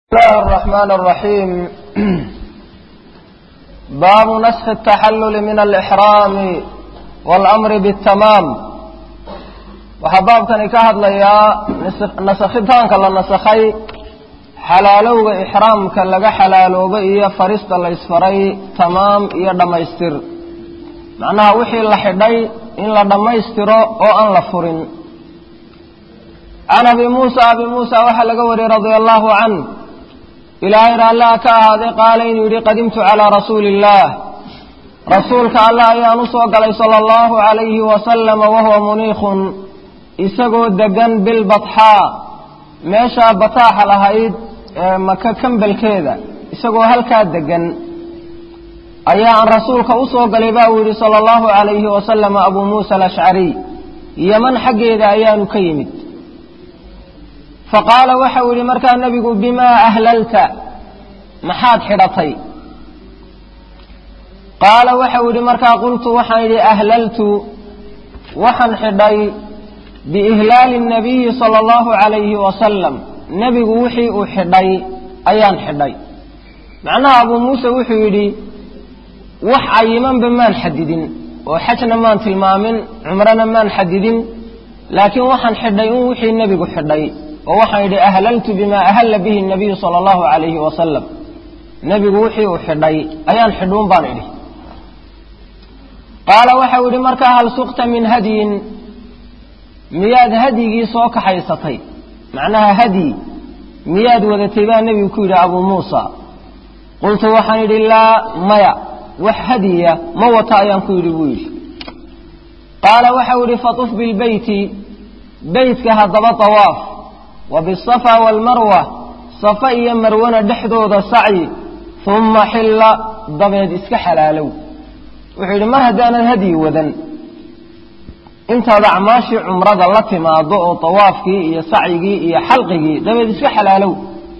الله الرحمن الرحيم باب نسخ التحلل من الإحرام والأمر بالتمام waxaa baabkani ka hadlayaa nasakhitaanka la nasakhay xalaalowga ixraamka laga xalaalooba iyo farista la ysfaray tamaam iyo dhammaystir macnaha wixii la xidhay in la dhammaystiro oo aan la furin can abi muusa abi muusa waxaa laga wariyey radia allahu canh ilaahay raallah ka ahaaday qaala inuu yidhi qadimtu calaa rasuuli illaah rasuulka allah ayaan u soo galay sala allahu calayhi wasalama wahuwa muniikhun isagoo degan bilbatxaa meeshaa bataaxa lahayd ee maka kambelkeeda isagoo halkaa degan ayaa aan rasuulka u soo galay baa uu yidhi sala allahu calayhi wasalama abuu muusa alashcariy yeman xaggeeda ayaanu ka yimid faqaala waxau yidhi markaa nebigu bimaa ahlalta maxaad xidhatay qaala waxau yidhi markaa qultu waxaan yidhi ahlaltu waxaan xidhay biihlaali nabiyi sala allahu calayhi wasalam nebigu wixii uu xidhay ayaan xidhay macnaha abuu muuse wuxuu yidhi wax cayimanba maan xadidin oo xajna maan tilmaamin cumrona maan xadidin laakiin waxaan xidhay in wixii nebigu xidhay oo waxaan yidhi ahlaltu bimaa ahalla bihi nabiyu sala allahu calayhi wasalam nebigu wixii uu xidhay ayaan xidhuun baan idhi qaala waxau yidhi markaa hal suqta min hadyin miyaad hadyigii soo kaxaysatay macnaha hadyi miyaad wadatay baa nebigu ku yidhi abuu muusa qultu waxaan yidhi laa maya wax hadyiya ma wata ayaan ku yidhi buu yidhi qaala waxau yidhi fatuf bilbeyti beytka haddaba tawaaf wa bisafa waalmarwa safa iyo marwana dhexdooda sacyi humma xilla dabeed iska xalaalow wuxuu yidhi mar haddaanad hadyi wadan intaad acmaashii cumrada la timaado oo tawaafkii iyo sacyigii iyo xalqigii dabeed iska xalaalow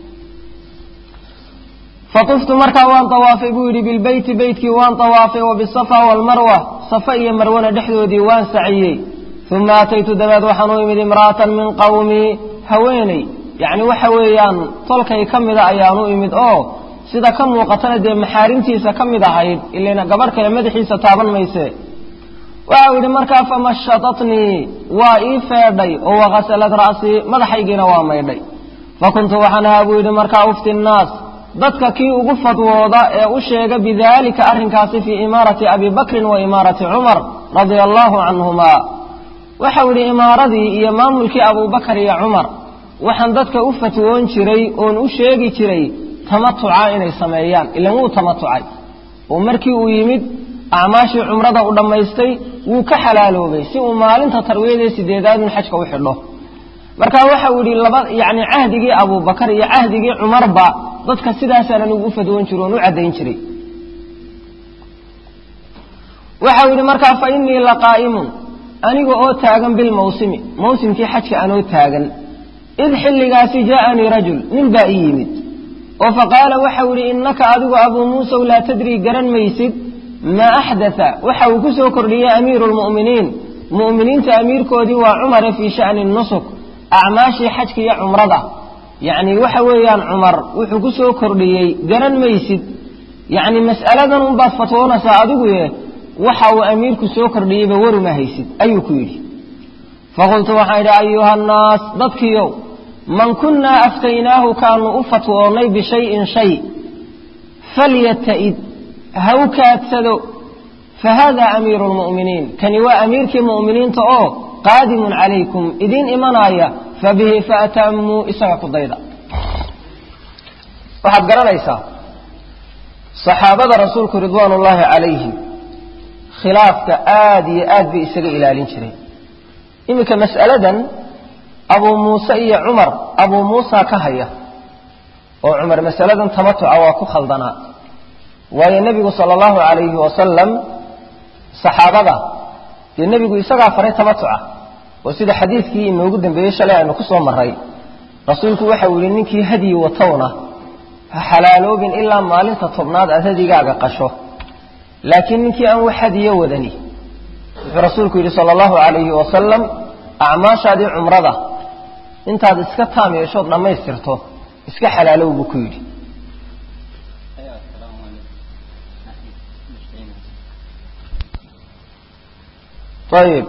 fatuftu markaa waan tawaafay buu yidhi bilbeyti beytkii waan tawaafay wa bisafa waalmarwa safa iyo marwana dhexdoodii waan saciyey uma ataytu dabeed waxaan u imid imra'atan min qawmii haweeney yacni waxa weeyaan tolkay ka mida ayaan u imid oo sida ka muuqatana dee maxaarimtiisa ka mid ahayd ilayna gabadh kale madaxiisa taaban mayse waxau yidhi markaa famashatatnii waa ii feedhay oo wakasalad ra'sii madaxaygiina waa maydhay fakuntu waxaan ahaa buu yidhi markaa ufti nnaas dadka kii ugu fadwooda ee u sheega bidaalika arrinkaasi fii imaarati abi bakrin wa imaarati cumar radia allahu canhumaa waxau yidhi imaaradii iyo maamulkii abubakar iyo cumar waxaan dadka u fatwoon jiray oon u sheegi jiray tamatuca inay sameeyaan ilan wuu tamatucay oo markii uu yimid acmaashii cumrada u dhammaystay wuu ka xalaaloobay si uu maalinta tarwiyadee sideedaadun xajka u xidho marka waxau yidhi laba yacni cahdigii abubakar iyo cahdigii cumarba dadka sidaasaan anigu u fadwoon jiro oon u caddayn jiray waxau yidhi markaa fa innii laqaa'imun aniga oo taagan bilmawsimi mawsimkii xajka anoo taagan id xilligaasi jaa'anii rajul nin baa ii yimid oo faqaala waxau yidhi innaka adigu abuu muusaw laa tadrii garan maysid maa axdatha waxa uu ku soo kordhiyey amiiru lmu'miniin mu'miniinta amiirkoodii waa cumare fii sha'ni nusuk acmaashii xajka iyo cumrada yacni waxa weeyaan cumar wuxuu ku soo kordhiyey garan maysid yacni mas'aladan unbaad fatwoonaysaa adiguye waxa uu amiirku soo kordhiyeyba waruma haysid ayuu ku yidhi faqultu waxaan yidhi ayuha annaas dadkiiow man kunnaa aftaynaahu kaanu u fatwoonnay bishayin shay falyata'id ha u kaadsado fa haadaa amiiru lmu'miniin kani waa amiirkii mu'miniinta oo qaadimun calaykum idiin imanaaya fa bihi faatammuu isaga ku dayda waxaad garanaysaa saxaabada rasuulku ridwaan ullaahi calayhim khilaafka aad iyo aad bay isaga ilaalin jireen iminka mas'aladan abuu muuse iyo cumar abuu muusa ka haya oo cumar masaladan tamatuca waa ku khaldanaa waayo nebigu sala allahu calayhi wasalam saxaabada dee nebigu isagaa faray tamatuca oo sida xadiidkii inoogu dambeeyey shalay aynu ku soo marray rasuulku waxau yihi ninkii hadyi watowna ha xalaaloobin ilaa maalinta tobnaad aad hadigaaga qasho laakiin ninkii aan wax hadiyo wadani wuxuu rasuulku yidhi sala allahu calayhi wasalam acmaashaadii cumrada intaad iska taam yeeshood dhammaystirto iska xalaalow buu ku yidhi ayib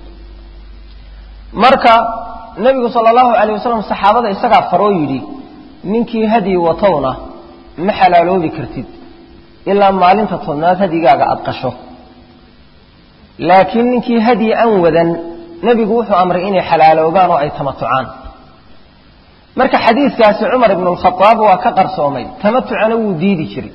marka nebigu sala allahu alayh wasalam saxaabada isagaa faroo yidhi ninkii hadyi watowna ma xalaaloobi kartid ilaa maalinta tobnaad hadyigaaga aada qasho laakiin ninkii hadyi aan wadan nebigu wuxuu amray inay xalaaloogaan oo ay tamatucaan marka xadiidkaasi cumar ibnu lkhadaab waa ka qarsoomay tamatucana wuu diidi jiray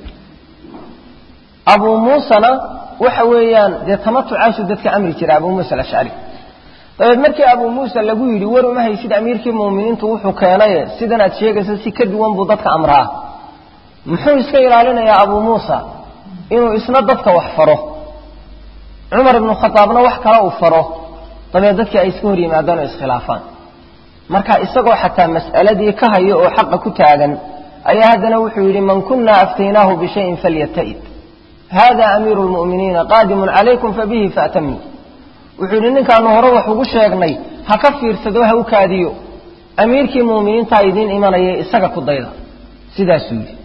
abuu muusena waxa weeyaan dee tamatucaasuu dadka amri jiray abuu muusa alashcari dabeed markii abuu muusa lagu yidhi war uma haysid amiirkii muuminiintu wuxuu keenaye sidan aad sheegaysa si ka duwan buu dadka amraa muxuu iska ilaalinayaa abuu muusa inuu isna dadka wax faro cumar ibnu khadaabna wax kale uu faro dabeed dadkii ay iska hor yimaadaan oo iskhilaafaan marka isagoo xataa mas'aladii ka hayo oo xaqa ku taagan ayaa haddana wuxuu yidhi man kunna aftaynaahu bishayin falyata'id hada amiiru lmu'miniina qaadimun calaykum fabihi faatamuu wuxuu yidhi ninkaanu hore wax ugu sheegnay ha ka fiirsado ha u kaadiyo amiirkii muuminiintaa idiin imanaya isaga ku dayda sidaasuu yidhi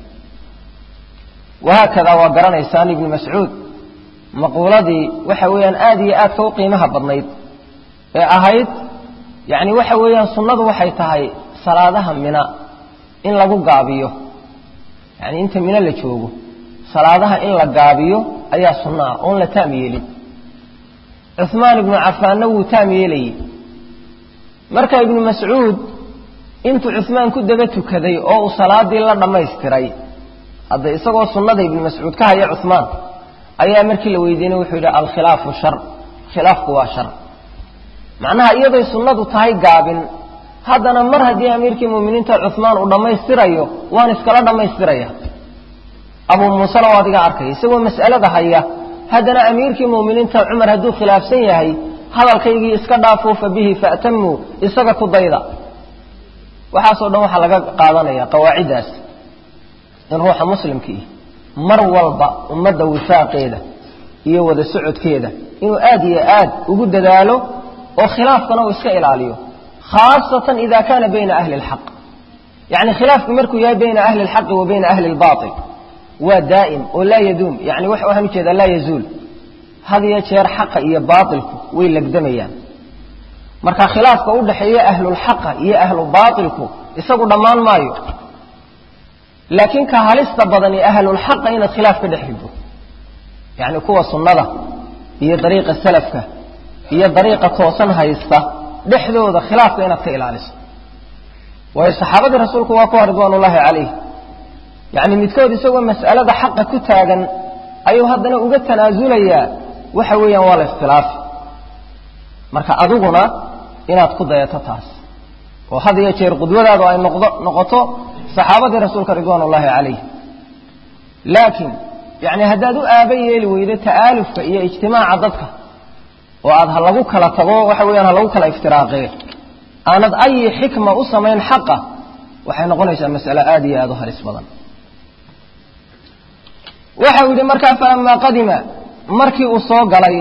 wahaakadaa waa garanaysaan ibnu mascuud maquuladii waxa weeyaan aada iyo aadka u qiimaha badnayd ee ahayd yacni waxa weeyaan sunnadu waxay tahay salaadaha mina in lagu gaabiyo yacni inta mino la joogo salaadaha in la gaabiyo ayaa sunno ah oon la taam yeelin cuhmaan ibnu cafaanna wuu taam yeelayey marka ibnu mascuud intuu cuhmaan ku daba tukaday oo uu salaadii la dhammaystiray hadda isagoo sunnada ibnu mascuud ka haya cuhmaan ayaa markii la weydiinay wuxuu yidhi alkhilaafu shar khilaafku waa shar macnaha iyaday sunnadu tahay gaabin haddana mar haddii amiirkii muuminiinta cuhmaan uu dhammaystirayo waan iskala dhammaystiraya abuu muusena waa adiga arkaya isagoo mas'alada haya haddana amiirkii muuminiinta cumar hadduu khilaafsan yahay hadalkaygii iska dhaafuu fa bihi fa'tamuu isaga ku dayda waxaasoo dhan waxaa laga qaadanaya qawaaciddaas in ruuxa muslimkii mar walba ummadda wifaaqeeda iyo wada socodkeeda inuu aad iyo aad ugu dadaalo oo khilaafkana uu iska ilaaliyo khaasatan ida kaana bayna ahli اlxaq yani khilaafku markuu yahay bayna ahli اlxaqi wa bayna ahli اlbaطil waa daa'im oo laa yaduum yani waxaan ujeedaa laa yazuul had iyo jeer xaqa iyo baailku way legdamayaan marka khilaafka u dhaxeeya ahlulxaqa iyo ahlu baailku isagu dhammaan maayo laakiin ka halista badan ee ahlulxaqa inaad khilaaf ka dhex rido yani kuwa sunnada iyo dariiqa salafka iyo dariiqa toosan haysta dhexdooda khilaafka inaad ka ilaaliso waayo saxaabadii rasuulku waa kuwa ridwaan ullaahi calayh yacni midkood isagoo mas'alada xaqa ku taagan ayuu haddana uga tanaasulayaa waxa weeyaan waa la ikhtilaafi marka adiguna inaad ku dayato taas oo had iyo jeer qudwadaadu ay noqdo noqoto saxaabadii rasuulka ridwaan ullaahi calayh laakiin yani haddaad u aaba yeeli weydo ta'aalufka iyo ijtimaaca dadka oo aad ha lagu kala tago waxa weeyaan ha lagu kala iftiraaqee aanad ayi xikma u samayn xaqa waxay noqonaysaa mas'ale aada iyo aada u halis badan waxa uu yidhi markaa falamaa qadima markii uu soo galay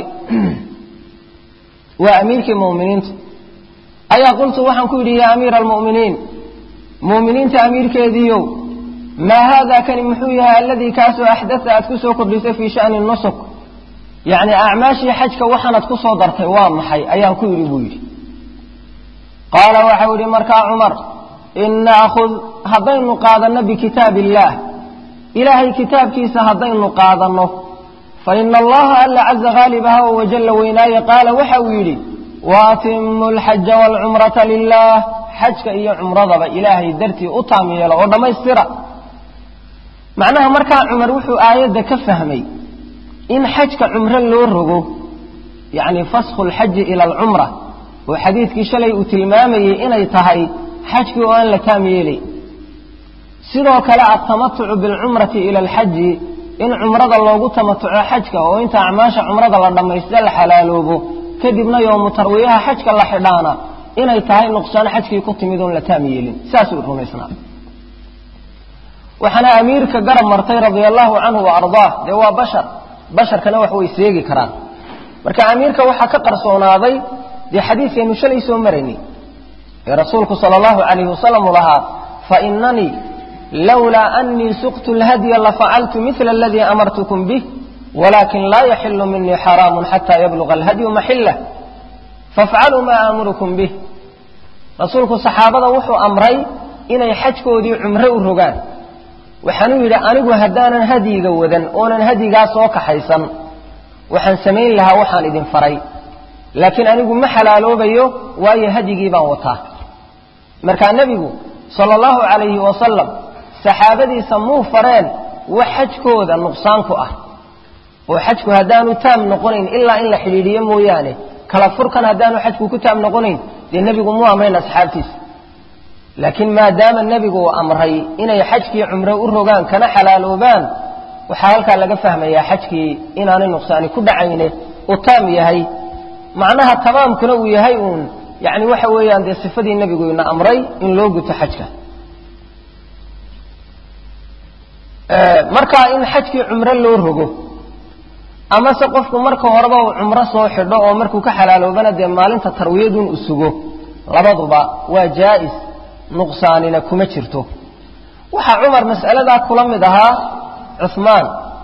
waa amiirkii mu'miniinta ayaa qultu waxaan ku yidhi yaa amiira almu'miniin mu'miniinta amiirkeediiyow maa haada kani muxuu yahay aladii kaasoo axdata aad ku soo kordhisay fii sha'ni nusuk yacni acmaashii xajka waxaanad ku soo dartay waa maxay ayaan ku yidhi buu yidhi qaala waxau yidhi markaa cumar in naakhud haddaynu qaadanno bikitaab illaah ilaahay kitaabkiisa haddaynu qaadanno fa ina allaha alla caza haalibaha oo wajalla weynaaye qaala waxa uu yidhi waatimu alxaja waalcumrata lilaah xajka iyo cumradaba ilaahay dartii u taam yeelo oo dhammaystira macnaha markaa cumar wuxuu aayadda ka fahmay in xajka cumro loo rogo yacni fasku alxaji ila alcumra oo xadiidkii shalay uu tilmaamayey inay tahay xajkii oo aan la taam yeelay sidoo kale altamatucu bilcumrati ila alxaji in cumrada loogu tamatuco xajka oo inta acmaasha cumrada la dhammaysta la xalaaloobo kadibna yoomu tarwiyaha xajka la xidhaana inay tahay nuqsaan xajkii ku timid oon la taam yeelin saasuu rumaysnaa waxaana amiirka garab martay radia allahu canhu wa ardaah dee waa bashar basharkana wax way seegi karaan marka amiirka waxaa ka qarsoonaaday dee xadiidkaynu shalay soo maraynay ee rasuulku sala allahu calayhi wasalam uu lahaa fainanii lowlaa anii suqtu lhadya lafacaltu mila aladii amartukum bih walakin laa yaxilu minii xaraamu xataa yabluga alhadyu maxillah fafcaluu maa aamurukum bih rasuulku saxaabada wuxuu amray inay xajkoodii cumro u rogaan waxaanuu yidhi anigu haddaanan hadyiga wadan oonan hadyigaa soo kaxaysan waxaan samayn lahaa waxaan idin faray laakiin anigu ma xalaaloobayo waayo hadyigii baan wataa markaa nebigu sala allahu calayhi wasalam saxaabadiisa muu fareen wax xajkooda nuqsaan ku ah oo xajku haddaanu taam noqonayn ilaa in la xidhiidhiyo mooyaane kala furkan haddaanu xajku ku taam noqonayn dee nebigu muu amrayn asxaabtiisa laakiin maadaama nebigu uu amray inay xajkii cumro u rogaan kana xalaaloobaan waxaa halkaa laga fahmayaa xajkii inaanay nuqsaani ku dhacayne uu taam yahay macnaha tamaamkuna uu yahay uun yani waxa weeyaan dee sifadii nebigu ina amray in loo guto xajka markaa in xajkii cumro loo rogo amase qofku marka horeba uu cumro soo xidho oo markuu ka xalaaloobana dee maalinta tarwiyadun u sugo labaduba waa jaa'is nuqsaanina kuma jirto waxaa cumar mas'aladaa kula mid ahaa cuhmaan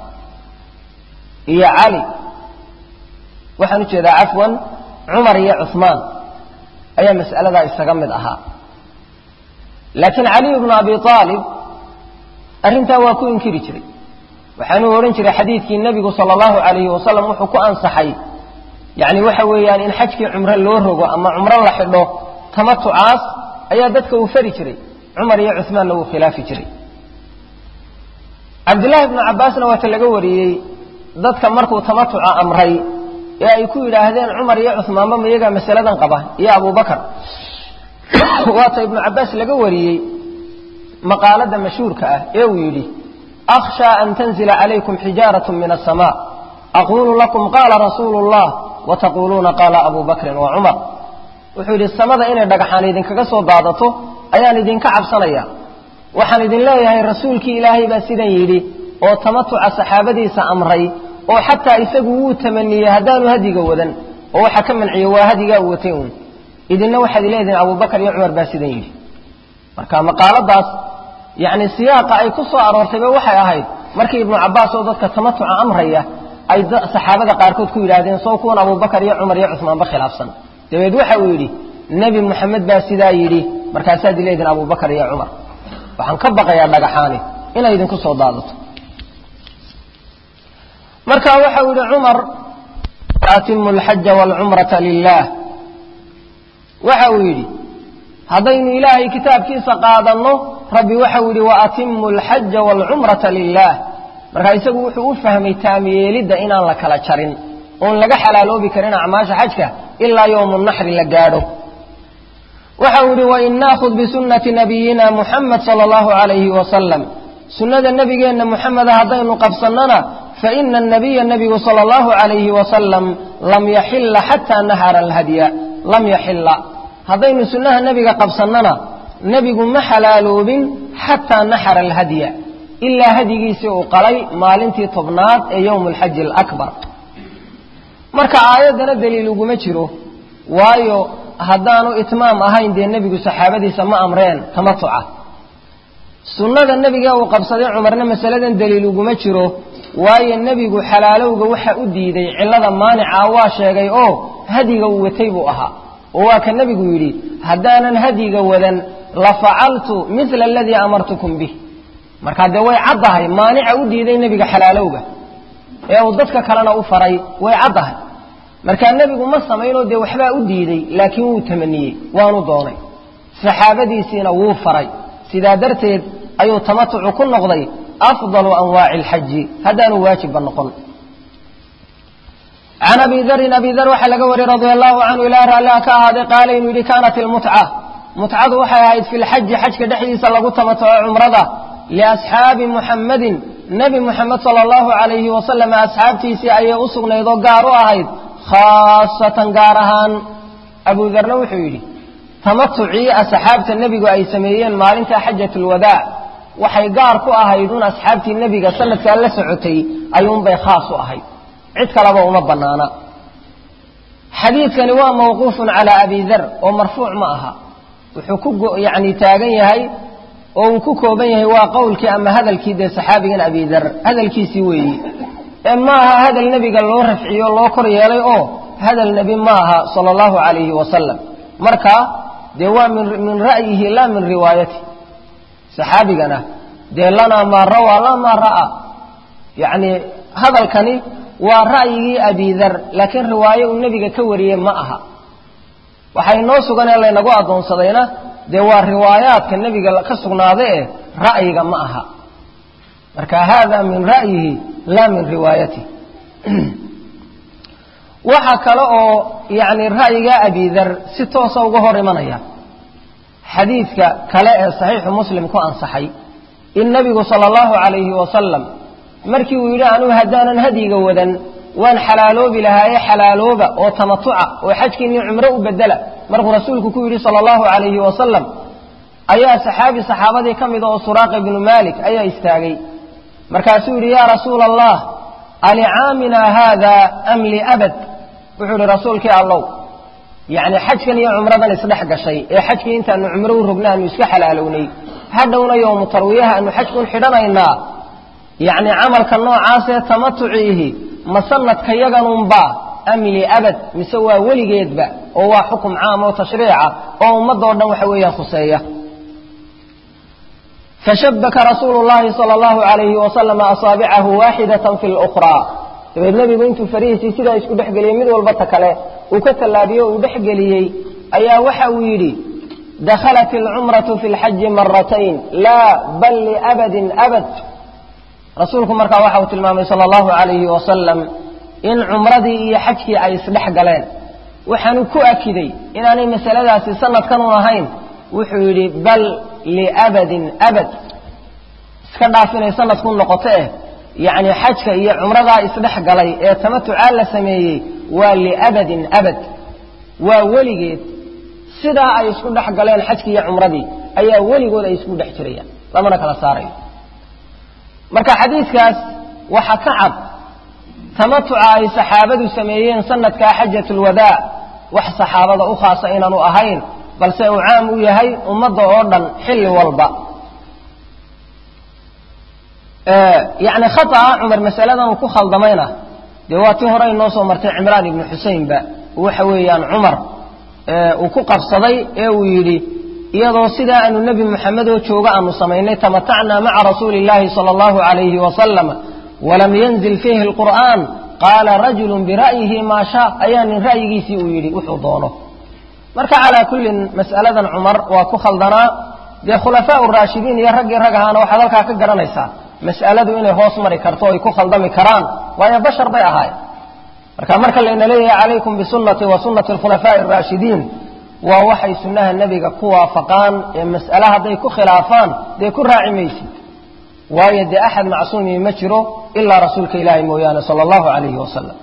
iyo cali waxaan u jeedaa cafwan cumar iyo cuhmaan ayaa mas'aladaa isaga mid ahaa laakiin caliy bnu abi aalib arrintaa waa ku inkiri jiray waxaanuu odhan jiray xadiidkii nebigu sala allahu calayhi wasalam wuxuu ku ansaxay yacni waxa weeyaan in xajkii cumro loo rogo ama cumro la xidho tamatucaas ayaa dadka uu fari jiray cumar iyo cuhmaanna wuu khilaafi jiray cabdullaahi bnu cabbaasna waata laga wariyey dadka markuu tamatuca amray ee ay ku yidhaahdeen cumar iyo cuhmaanba ma iyagaa masaladan qaba iyo abubakar waata ibnu cabbaas laga wariyey maqaalada mashhuurka ah ee uu yidhi akhshaa an tanzila calaykum xijaarat min aلsama aquulu lakum qaala rasuulu اllah wataquuluuna qaala abu bakrin wa cumar wuxuu yidhi samada inay dhagaxaan idinkaga soo daadato ayaan idinka cabsanaya waxaan idin leeyahay rasuulkii ilaahay baa sidan yidhi oo tamatuca saxaabadiisa amray oo xataa isagu wuu tamaniyey haddaanu hadiga wadan oo waxa ka manciyo waa hadigaa u watay uun idinna waxaad leedihin abubakar iyo cumar baa sidan yidhi marka maqaaladaas yacni siyaaqa ay ku soo aroortayba waxay ahayd markii ibnu cabbaas oo dadka tamatuca amraya ay saxaabada qaarkood ku yidhaahdeen soo kuwan abubakar iyo cumar iyo cusmaanba khilaafsan dabeed waxa uu yidhi nebi moxamed baa sidaa yidhi markaasaad ileedihin abubakar iyo cumar waxaan ka baqayaa dhagaxaani inay idinku soo daadato marka waxa uu yidhi cumar atimu alxaja waalcumrata lilah waxa uu yidhi haddaynu ilaahay kitaabkiisa qaadanno rabbi waxau yidhi waatimu alxaja waalcumrata lilah markaa isagu wuxuu u fahmay taamyeelidda inaan la kala jarin oon laga xalaaloobi karin acmaasha xajka ilaa yowmu naxri la gaadho waxau yidhi wain naakhud bisunnati nabiyina muxamed sala allahu calayhi wasalam sunnada nebigeenna muxameda haddaynu qabsannona faina anabiya nebigu sala allahu calayhi wasalam lam yaxila xataa nahara alhadya lam yaxila haddaynu sunnaha nebiga qabsannona nebigu ma xalaaloobin xataa naxara alhadya ilaa hadyigiisii uu qalay maalintii tobnaad ee yowmu alxaji alakbar marka aayaddana daliil uguma jiro waayo haddaanu itmaam ahayn dee nebigu saxaabadiisa ma amreen tamatuca sunnada nebiga uu qabsaday cumarna masaladan daliil uguma jiro waayo nebigu xalaalowga waxa u diiday cillada maanica waa sheegay oo hadyiga uu watay buu ahaa oo waa ka nebigu yidhi haddaanan hadyiga wadan la facaltu mila aladii amartukum bih markaa dee way caddahay maanica u diiday nebiga xalaalowga ee uu dadka kalena u faray way caddahay markaa nebigu ma samaynoo dee waxbaa u diiday laakiin wuu tamaniyey waanu doonay saxaabadiisiina wuu faray sidaa darteed ayuu tamatucu ku noqday afdalu anwaaci alxaji haddaanu waajibba noqon can abi darin abi dar waxaa laga wariyey radia allahu canhu ilaa raalliha ka ahaaday qaala inuu yidhi kaanat ilmutca mutcadu waxay ahayd fi lxaji xajka dhexdiisa lagu tamatuco cumrada liasxaabi muxammadin nebi muxamed sala allahu calayhi wasalam asxaabtiisii ayay u sugnayd oo gaar u ahayd khaasatan gaar ahaan abu darna wuxuu yidhi tamatucii asxaabta nebigu ay sameeyeen maalinta xajatulwadaac waxay gaar ku ahayd un asxaabtii nebiga sanadkaa la socotay ayuunbay khaas u ahayd cid kaleba uma bannaana xadiidkani waa mawquufun calaa abi dar oo marfuuc ma aha wuxuu ku yani taagan yahay oo uu ku kooban yahay waa qowlkii ama hadalkii dee saxaabigan abidar hadalkiisii weeyi ee ma aha hadal nebiga loo rafciyo loo kor yeelay oo hadal nebi ma aha sala allahu calayhi wasalam marka dee waa min min ra'yihi laa min riwaayati saxaabigana dee lanaa maa rawaa laa maa ra'aa yacni hadalkani waa ra'yigii abidar laakiin riwaayo uu nebiga ka wariyey ma aha waxay noo sugan ee laynagu addoonsadayna dee waa riwaayaadka nebiga ka sugnaaday ee ra'yiga ma aha marka hada min ra'yihi laa min riwaayati waxa kale oo yani ra'yiga abidar si toosa uga hor imanaya xadiidka kale ee saxiixu muslim ku ansaxay in nebigu sala allahu calayhi wasalam markii uu yidhi anugu haddaanan hadyiga wadan waan xalaaloobi lahaaye xalaalooba oo tamatuca oo xajkiinii cumro u bedela markuu rasuulku ku yidhi sala allahu calayhi wasalam ayaa saxaabi saxaabadii ka mida oo suraaqa ibnu maalik ayaa istaagay markaasuu yidhi yaa rasuula allah alicaaminaa haada am liabad wuxuu yidhi rasuulkii allow yacni xajkan iyo cumradan isdhex gashay ee xajkii intaanu cumro u rogna aanu iska xalaalownay hadhowna yowmu tarwiyaha aanu xajkun xidhanaynaa yacni camalka noocaasee tamatuciihi ma sanadka yaganunbaa am liabad mise waa weligeedba oo waa xukum caam oo tashriica oo ummadoo dhan waxa weeyaan khuseeya fashabaka rasuulu llahi sala allahu calayhi wasalama asaabicahu waaxidatan fi lukhraa dabeed nebigu intuu farihiisii sidaa isku dhex geliyey mid walba ta kale uu ka tallaabiyo uu dhex geliyey ayaa waxa uu yidhi dakhalat alcumratu fi lxaji maratayn laa bal liabadin abad rasuulku markaa waxa uu tilmaamay sala allahu calayhi wasalam in cumradii iyo xajkii ay isdhex galeen waxaanu ku akiday inaanay masaladaasi sanadkanun ahayn wuxuu yidhi bal liabadin abad iska dhaaf inay sanadku noqoto eh yacni xajka iyo cumradaa isdhex galay ee tamatucaa la sameeyey waa liabadin abad waa weligeed sidaa ay isku dhex galeen xajkii iyo cumradii ayaa weligood ay isku dhex jirayaan lamana kala saarayo marka xadiidkaas waxa ka cad tamatuca ay saxaabadu sameeyeen sanadkaa xajatulwadaa wax saxaabada u khaasa inaanu ahayn balse uu caam u yahay ummadda oo dhan xilli walba yacni khata'a cumar masaladan uu ku khaldamayna dee waa tii hore inoo soo martay cimraan ibnu xuseynba waxa weeyaan cumar uu ku qabsaday ee uu yidhi iyadoo sidaa aanu nebi moxamed oo jooga aanu samaynay tamatacnaa maca rasuuli illaahi sala allahu calayhi wasalam walam yanzil fiihi alqur'aan qaala rajulun bira'yihi maa shaa ayaa nin ra'yigiisii uu yidhi wuxuu doono marka calaa kullin mas'aladan cumar waa ku khaldanaa dee khulafaau raashidiin iyo raggii rag ahaana waxaad halkaa ka garanaysaa mas'aladu inay hoos mari karto ay ku khaldami karaan waayo bashar bay ahaayeen marka marka layna leeyahay calaykum bisunati wa sunati alkhulafaa'i araashidiin waa waxay sunnaha nebiga ku waafaqaan ee mas'ale hadday ku khilaafaan dee ku raaci maysid waayo dee axad macsuumi ma jiro ilaa rasuulka ilaahay mooyaane sala allahu calayhi wasalam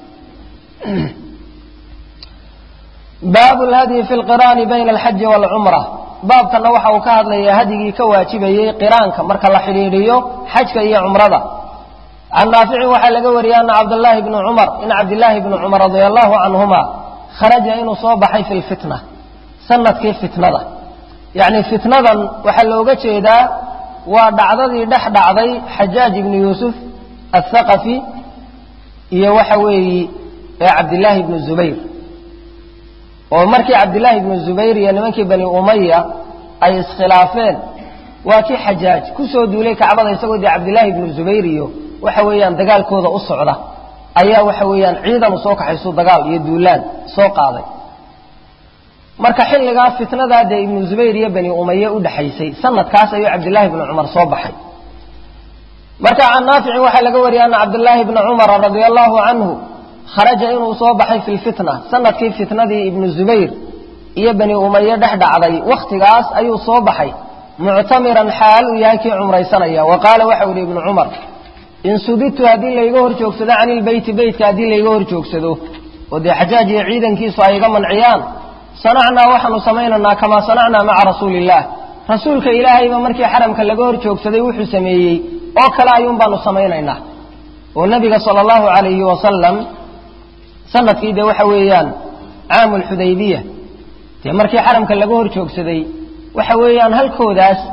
baabu lhadyi fi lqiraani bayna alxaji waalcumra baabkanna waxa uu ka hadlayaa hadyigii ka waajibayey qiraanka marka la xidhiidhiyo xajka iyo cumrada can naaficin waxaa laga wariyey ana cabdallaahi bni cumar in cabdillaahi bni cumar radia allahu canhuma kharaja inuu soo baxay fi lfitna sanadkii fitnada yacni fitnadan waxaa looga jeedaa waa dhacdadii dhex dhacday xajaaj ibnu yuusuf athaqafi iyo waxa weeyi ee cabdillaahi ibnu zubayr oo markii cabdillaahi ibnu zubayr iyo nimankii bani umaya ay iskhilaafeen waa kii xajaaj ku soo duulay kacbada isagoo dee cabdillaahi ibnu zubayr iyo waxa weeyaan dagaalkooda u socda ayaa waxa weeyaan ciidan u soo kaxaysu dagaal iyo duulaan soo qaaday marka xilligaa fitnadaa dee ibnu zubayr iyo bani umaye u dhexaysay sanadkaas ayuu cabdillaahi ibnu cumar soo baxay marka can naaficin waxaa laga wariyay ana cabdillaahi bna cumara radia allahu canhu kharaja inuu soo baxay fi lfitna sanadkii fitnadii ibnu zubayr iyo bani umaye dhex dhacday wakhtigaas ayuu soo baxay muctamiran xaal uu yahay kii cumraysanaya wa qaala waxau yihi ibnu cumar in subitu haddii layga hor joogsado cani lbeyti beytka haddii layga hor joogsado oo dee xajaaj iyo ciidankiisu ay iga manciyaan sanacnaa waxaanu samaynaynaa kamaa sanacnaa maca rasuuli illaah rasuulka ilaahayba markii xaramka laga hor joogsaday wuxuu sameeyey oo kale ayuun baanu samaynaynaa oo nebiga sala allahu calayhi wasalam sanadkii dee waxa weeyaan caamu lxudaybiya dee markii xaramka laga hor joogsaday waxa weeyaan halkoodaas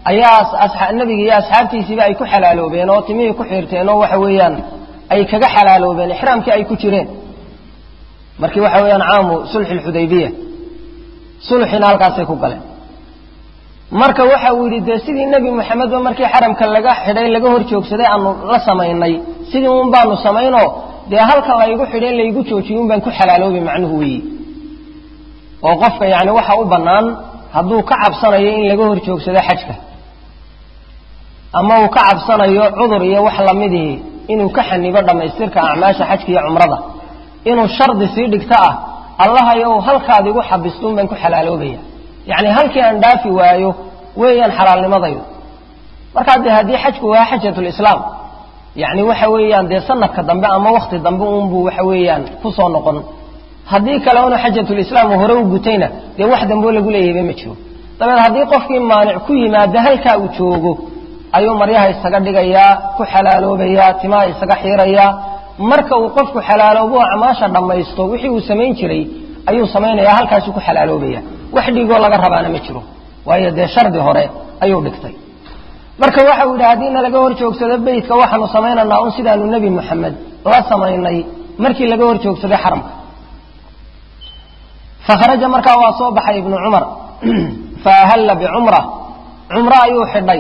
ayaa nebiga iyo asxaabtiisiiba ay ku xalaaloobeen oo timihii ku xiirteen oo waxa weeyaan ay kaga xalaaloobeen ixraamkii ay ku jireen markii waxa weeyaan caamu sulxi lxudaybiya sulxina halkaasay ku galeen marka waxa uu yidhi dee sidii nebi moxamedba markii xaramka laga xidhay laga hor joogsaday aanu la samaynay sidii un baanu samaynoo dee halka laygu xidhay laygu joojiyey un baan ku xalaaloobay macnuhu weeyi oo qofka yani waxa u bannaan hadduu ka cabsanayo in laga hor joogsado xajka ama uu ka cabsanayo cudur iyo wax lamidihii inuu ka xanibo dhammaystirka acmaasha xajka iyo cumrada inuu shardi sii dhigto ah allahayow halkaad igu xabistuun baan ku xalaaloobaya yacni halkii aan dhaafi waayo weeyaan xalaalnimadaydu markaa dee haddii xajku waa xajatulislaam yacni waxa weeyaan dee sanadka dambe ama wakti dambe uunbuu waxa weeyaan kusoo noqon haddii kale unu xajatulislaam hore u gutayna dee wax dambeo lagu leeyahayba ma jiro dabeed haddii qofkii maanic ku yimaado halkaa uu joogo ayuu maryaha isaga dhigayaa ku xalaaloobayaa timaha isaga xiirayaa marka uu qofku xalaaloobo acmaasha dhammaysto wixii uu samayn jiray ayuu samaynayaa halkaasuu ku xalaaloobaya wax dhigoo laga rabaana ma jiro waayo dee shardi hore ayuu dhigtay marka waxau yidhi haddiina laga hor joogsado beytka waxaanu samaynaynaa un sidaanu nebi moxamed la samaynay markii laga hor joogsaday xaramka fakharaja markaa waa soo baxay ibnu cumar fa ahalla bicumra cumro ayuu xidhay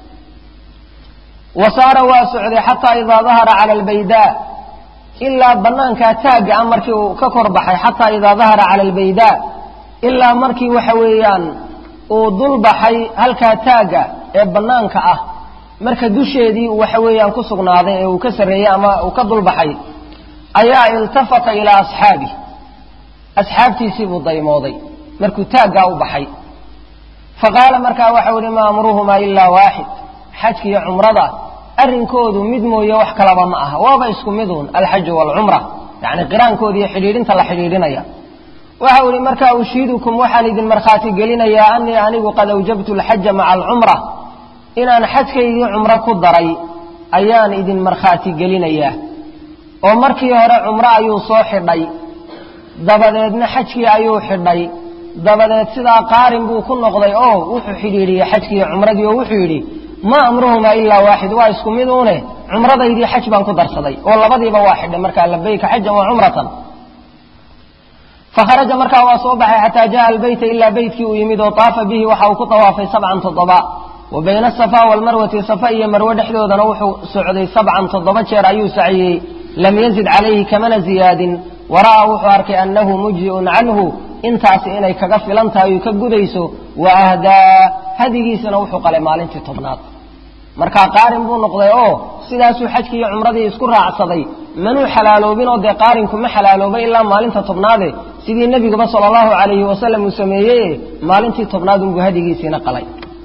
wa saara waa socday xataa idaa dahara cala albaydaa ilaa banaankaa taagga ah markii uu ka kor baxay xataa idaa dahara cala albaydaa ilaa markii waxa weeyaan uu dul baxay halkaa taagga ee banaanka ah marka dusheedii waxa weeyaan ku sugnaaday ee uu ka sarreeyey ama uu ka dul baxay ayaa iltafata ilaa asxaabi asxaabtiisii buu daymooday markuu taaggaa u baxay fa qaala markaa waxau ihi ma amruhumaa ilaa waaxid xajka iyo cumrada arrinkoodu mid mooye wax kalaba ma aha waaba isku miduun alxaju waalcumra yacni qiraankooda iyo xidhiidhinta la xidhiidhinaya waxau ihi markaa ushiidukum waxaan idin markhaati gelinayaa anii anigu qad awjabtu alxaja maca alcumra inaan xajkaygii cumro ku daray ayaan idin markhaati gelinayaa oo markii hore cumro ayuu soo xidhay dabadeedna xajkii ayuu xidhay dabadeed sidaa qaarin buu ku noqday oo wuxuu xidhiidhiyey xajkii iyo cumradii oo wuxuu yidhi maa amruhumaa ilaa waaxid waa isku mid uune cumradaydii xaj baan ku darsaday oo labadiiba waa xidhay markaa labayka xajan wa cumratan fakharaja markaa waa soo baxay xataa jaa albeyta ilaa beytkii uu yimid oo taafa bihi waxa uu ku tawaafay sabcan toddoba wa bayna asafa waalmarwati safa iyo marwe dhexdoodana wuxuu socday sabcan toddoba jeer ayuu saciyey lam yazid calayhi kamana ziyaadin wara'aa wuxuu arkay annahu mujzi'un canhu intaasi inay kaga filan tahay uu ka gudayso wa ahdaa hadigiisana wuxuu qalay maalintii tobnaad markaa qaarin buu noqday oo sidaasuu xajkii iyo cumradii isku raacsaday manuu xalaaloobinoo dee qaarinku ma xalaaloobay ilaa maalinta tobnaade sidii nebiguba sala allahu calayhi wasalam uu sameeyey maalintii tobnaad unbuu hadigiisiina qalay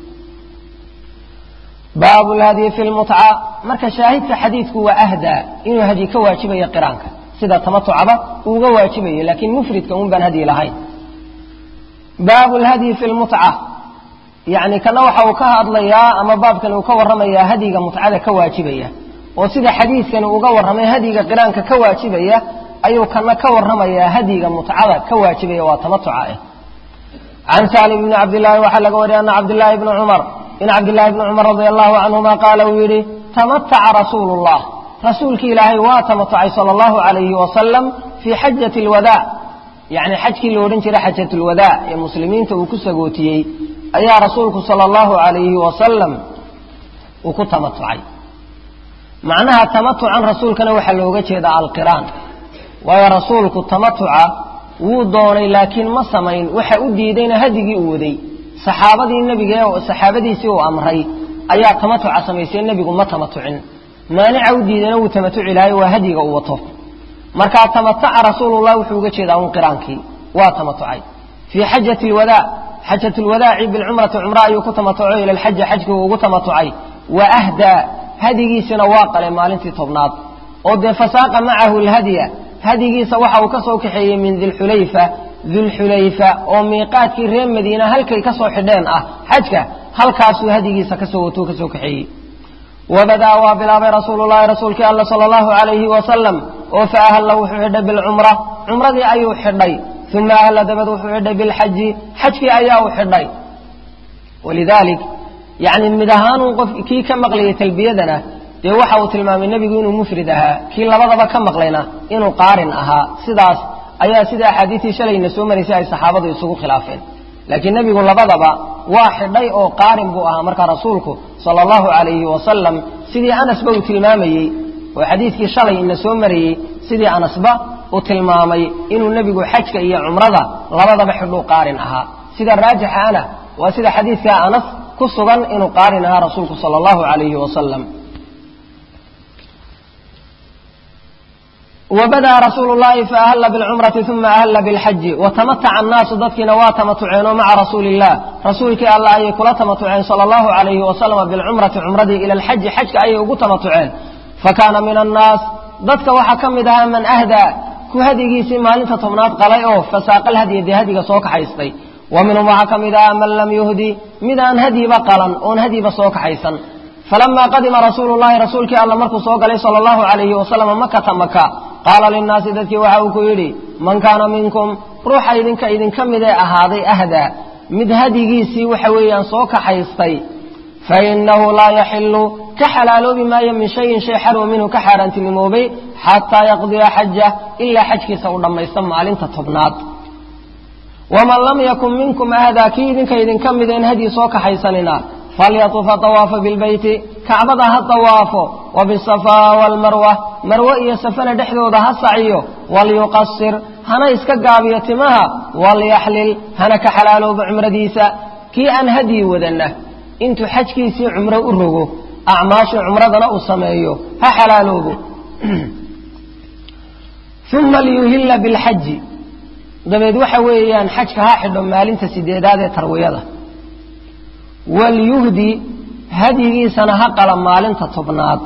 baabu lhadyi fi lmutca marka shaahidka xadiidku waa ahdaa inuu hadyi ka waajibayo qiraanka sida tamatucaba uuga waajibayo laakiin mufridka un baan hadyi lahayn baabu lhadyi fi lmutca yacni kana waxa uu ka hadlayaa ama baabkan uu ka warramayaa hadyiga mutcada ka waajibaya oo sida xadiidkani uga warramay hadyiga qiraanka ka waajibaya ayuu kana ka warramayaa hadyiga mutcada ka waajibaya waa tamatuca ah can saalim bni cabdillaahi waxaa laga wariyay ana cabdillaahi bni cumar in cabdillaahi bni cumar radia allahu canhuma qaala uu yidhi tamataca rasuulu llah rasuulkii ilaahay waa tamatucay sala allahu calayhi wasalam fii xajati alwadaac yacni xajkii la odhan jiray xajatulwadaac ee muslimiinta uu ku sagootiyey ayaa rasuulku sala allahu calayhi wasalam uu ku tamatucay macnaha tamatucan rasuulkana waxaa looga jeedaa alqiraan waayo rasuulku tamatuca wuu doonay laakiin ma samayn waxa u diidayna hadigii uu waday saxaabadii nebiga ee saxaabadiisii uu amray ayaa tamatuca samaysay nebigu ma tamatucin maanica u diidayna wuu tamatuci lahay waa hadiga uu wato markaa tamataca rasuulullah wuxuu uga jeedaa un qiraankii waa tamatucay fii xajati lwadaac xajat lwadaaci bilcumrati cumra ayuu ku tamatuco ila lxaji xajkii uu ugu tamatucay wa ahdaa hadigiisina waa qalay maalintii tobnaad oo dee fasaaqa macahu lhadya hadigiisa waxa uu ka soo kaxeeyey min dilxulayfa dilxulayfa oo miiqaadkii reer madiina halkay ka soo xidheen ah xajka halkaasuu hadigiisa kasoo watuu kasoo kaxeeyey wabadaa waa bilaabay rasuululahi rasuulkii alla sala allahu calayhi wasalam oo fa ahalla wuxuu xidhay bilcumra cumradii ayuu xidhay uma ahalla dabad wuxuu xidhay bilxaji xajkii ayaa u xidhay walidaalik yacni mid ahaanun qof kii ka maqlayay talbiyadana dee waxa uu tilmaamay nebigu inuu mufrid ahaa kii labadaba ka maqlayna inuu qaarin ahaa sidaas ayaa sida axaadiistii shalayna soo maraysay ay saxaabadu isugu khilaafeen laakiin nebigu labadaba waa xidhay oo qaarin buu ahaa markaa rasuulku sala allahu calayhi wasalam sidii anasba uu tilmaamayey oo xadiidkii shalay ina soo marayey sidii anasba uu tilmaamay inuu nebigu xajka iyo cumrada labadaba xidhuu qaarin ahaa sida raajixa ana waa sida xadiidka anas ku sugan inuu qaarin ahaa rasuulku sala allahu calayhi wasalam wbada rasuulu llahi faahalla bilcumrati uma ahalla bilxaji watamataca annaasu dadkiina waa tamatuceen oo maca rasuuli illah rasuulkii alla ayay kula tamatuceen sala allahu calayhi wasalama bilcumrati cumradii ila alxaji xajka ayay ugu tamatuceen fakaana min annaas dadka waxaa ka mid ahaa man ahdaa ku hadigiisii maalinta tobnaad qalay oo fasaaqal hadiya dee hadiga soo kaxaystay wa minhum waxaa ka mid ahaa man lam yuhdi mid aan hadyiba qalan oon hadyiba soo kaxaysan falamaa qadima rasuulu llahi rasuulkii alla markuu soo galay sala allahu calayhi wasalama makata maka qaala linnaasi dadkii waxa uu ku yidhi man kaana minkum ruuxa idinka idinka midee ahaaday ahdaa mid hadigiisii waxa weeyaan soo kaxaystay fa innahu laa yaxilu ka xalaaloobi maayo min shayin shay xarwa minhu ka xaaraantinimoobay xataa yaqdiya xajah ilaa xajkiisa uu dhammaysto maalinta tobnaad waman lam yakun minkum ahdaa kii idinka idinka mideen hadyi soo kaxaysanina falyatufa awaafa bilbeyti kacbada ha dawaafo wa bisafaa waalmarwa marwe iyo safana dhexdooda ha saciyo walyuqasir hana iska gaabiyo timaha walyaxlil hana ka xalaaloobo cumradiisa kii aan hadyi wadanna intuu xajkiisii cumro u rogo acmaashii cumradana uu sameeyo ha xalaaloobo uma liyuhilla bilxaji dabeed waxa weeyaan xajka ha xidho maalinta sideedaad ee tarwiyada walyuhdi hadyigiisana ha qala maalinta tobnaad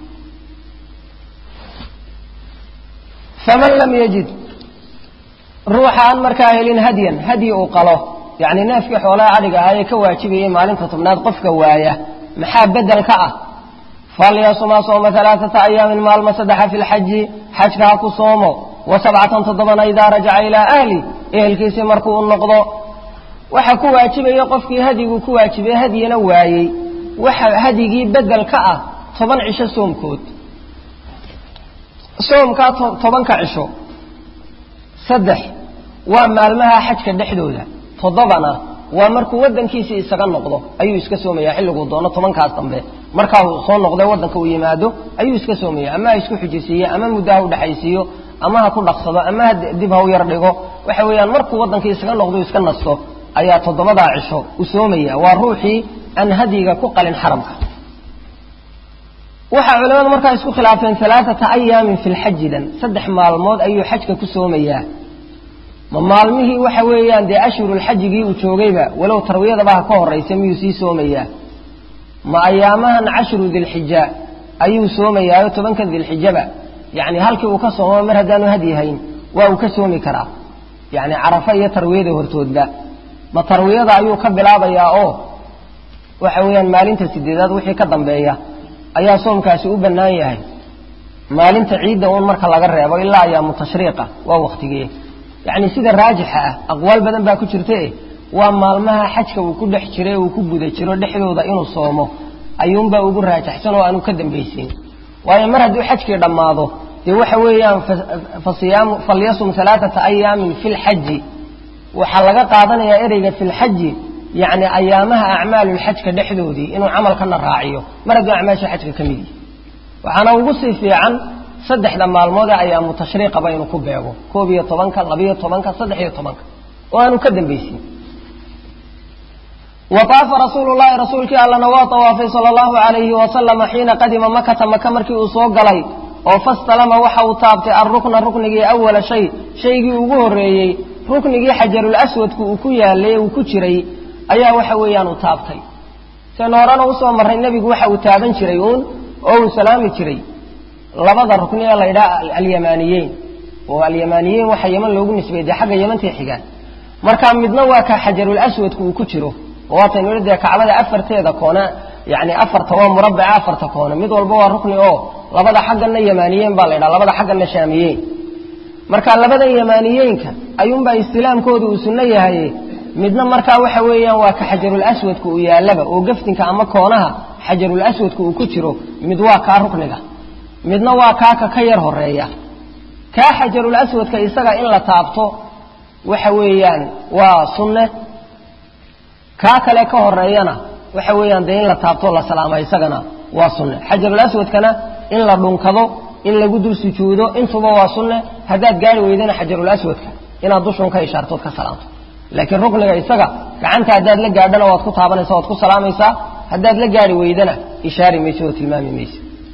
faman lam yajid ruuxa aan markaa helin hadyan hadyi uu qalo yacni neefkii xoolaha adhiga ahaa ee ka waajibayay maalinta tobnaad qofka waaya maxaa bedel ka ah falyasuma sooma alaaata ayaamin maalma saddexa fi lxaji xajka ha ku soomo wa sabcatan toddobana idaa rajaca ilaa ahli ehelkiisii markuu u noqdo waxa ku waajibaya qofkii hadyiguu ku waajibay hadyina waayey waxa hadyigii bedel ka ah toban cisho soomkood soomkaa tobanka cisho saddex waa maalmaha xajka dhexdooda toddobana waa markuu waddankiisii isaga noqdo ayuu iska soomaya xilliguu doono tobankaas dambe markaa uu soo noqday waddanka uu yimaado ayuu iska soomaya ama ha isku xujisiiye ama muddo ha u dhexaysiiyo ama ha ku dhaqsado ama ha dib ha u yar dhigo waxa weeyaan markuu waddankii isaga noqdo iska nasto ayaa toddobadaa cisho u soomaya waa ruuxii aan hadyiga ku qalin xaramka waxaa culamadu markaa isku khilaafeen alaaata ayaamin fi lxajidan saddex maalmood ayuu xajka ku soomayaa ma maalmihii waxa weeyaan dee ashhurulxajigii uu joogayba walow tarwiyadaba ha ka horraysa miyuu sii soomayaa ma ayaamahan cashru dilxija ayuu soomayaayo tobanka dilxijaba yacni halkii uu ka soomo mar haddaanu hadyi hayn waa uu ka soomi karaa yacni carafa iyo tarwiyada hortoodba ma tarwiyada ayuu ka bilaabayaa oo waxa weeyaan maalinta sideedaad wixii ka dambeeya ayaa soomkaasi u bannaan yahay maalinta ciidda uun marka laga reebo ilaa ayaamu tashriiqa waa waktigee yacni sida raajixa ah aqwaal badan baa ku jirtae waa maalmaha xajka uu ku dhex jira uu ku guda jiro dhexdooda inuu soomo ayuunbaa ugu raajaxsan oo aanu ka dambaysiin waayo mar hadduu xajkii dhammaado dee waxa weeyaan fasiyaamu falyasum alaaata ayaamin fi lxaji waxaa laga qaadanayaa ereyga fi lxaji yacni ayaamaha acmaalulxajka dhexdoodii inuu camalkana raaciyo mar hadduu acmaasha xajka ka mid yihi waxaana ugu sii fiican saddexda maalmood ee ayaamu tashriiqaba inuu ku beego koob iyo tobanka labiyo tobanka saddex iyo tobanka oo aanu ka dambaysin wa taafa rasuulu llahi rasuulkii allana waa tawaafay sala allahu calayhi wasalama xiina qadima makata maka markii uu soo galay oo fastalama waxa uu taabtay alrukna ruknigii awala shay shaygii ugu horreeyey ruknigii xajarul aswadku uu ku yaalay ee uu ku jiray ayaa waxa weeyaan uu taabtay seen horena usoo marray nebigu waxa uu taaban jiray uun oo uu salaami jiray labada rukni ee la ydhaha alyamaaniyeyn oo alyamaaniyeyn waxa yeman loogu nisbeeyey dee xagga yamantay xigaan marka midna waa ka xajarul aswadku uu ku jiro oo waataynu dee kacbada afarteeda koone yani afarta waa murabaca afarta koone mid walba waa rukni oo labada xaggana yamaaniyeyn baa la ydhaha labada xaggana shaamiyeyn marka labadan yamaaniyeynka ayuunbaa istilaamkooda uu sunno yahay midna markaa waxa weeyaan waa ka xajarul aswadka uu yaallaba oo gaftinka ama koonaha xajarul aswadka uu ku jiro mid waa kaa rukniga midna waa kaaka ka yar horeeya kaa xajarul aswadka isaga in la taabto waxa weeyaan waa sunne kaa kale ka horeeyana waxa weeyaan dee in la taabto la salaama isagana waa sunne xajarul aswadkana in la dhunkado in lagu dul sujuudo intuba waa sunne haddaad gaari weydana xajarul aswadka inaad dushun ka ishaartood ka salaamto laakiin rukniga isaga gacanta haddaad la gaadhana waad ku taabanaysa waad ku salaamaysaa haddaad la gaari weydana ishaari mayso oo tilmaami mayso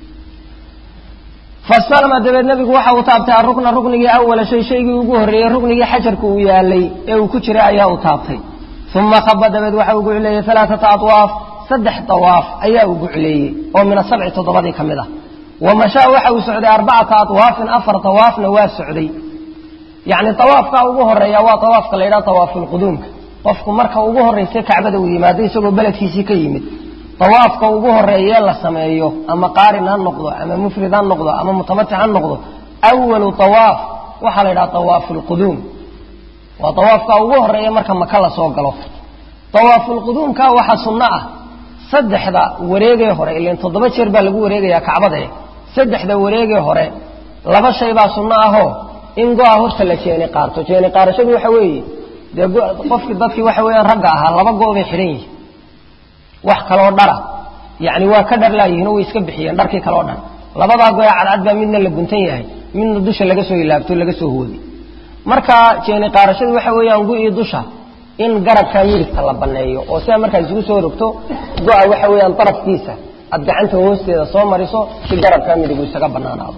fasalama dabeed nebigu waxa uu taabtay arukna ruknigii awala shay shaygii ugu horreeyey ruknigii xajarka uu yaalay ee uu ku jiray ayaa uu taabtay uma khaba dabeed waxa uu gucleeyey alaaata awaaf saddex dawaaf ayaa uu gucleeyey oo min asabci toddobadii ka mid ah wa mashaa waxa uu socday arbacata awaafin afar dawaafna waa socday yacni dawaafka ugu horeeya waa dawaafka la yidhaha dawaafulquduumka qofku marka ugu horraysa kacbada uu yimaado isagoo beledkiisii ka yimid dawaafka ugu horeeyee la sameeyo ama qaarin ha noqdo ama mufrid ha noqdo ama mutamatic ha noqdo awalu dawaaf waxaa la yidhaha dawaafulquduum waa dawaafka ugu horeeya marka maka la soo galo dawaafulquduumka waxaa sunno ah saddexda wareegee hore ilan toddoba jeer baa lagu wareegayaa kacbadae saddexda wareegee hore laba shay baa sunno ahoo in go-a horta la jeeni qaarto jeeni qaarashadu waxa weeye dee qofkii dadkii waxa weeyaan ragga ahaa laba go' bay xidhan yihin wax kaloo dhara yacni waa ka dharlaayihiin oo way iska bixiyeen dharkii kaloo dhan labadaa go-ee cadcad baa midna la guntan yahay midna dusha laga soo ilaabto laga soo hoodi marka jeeni qaarashadu waxa weeyaan gu-ii dusha in garabkaa midigta la banneeyo oo sidaa markaa isugu soo rogto go-a waxa weeyaan darafkiisa aad gacanta hoosteeda soo mariso si garabkaa midigu isaga bannaanaado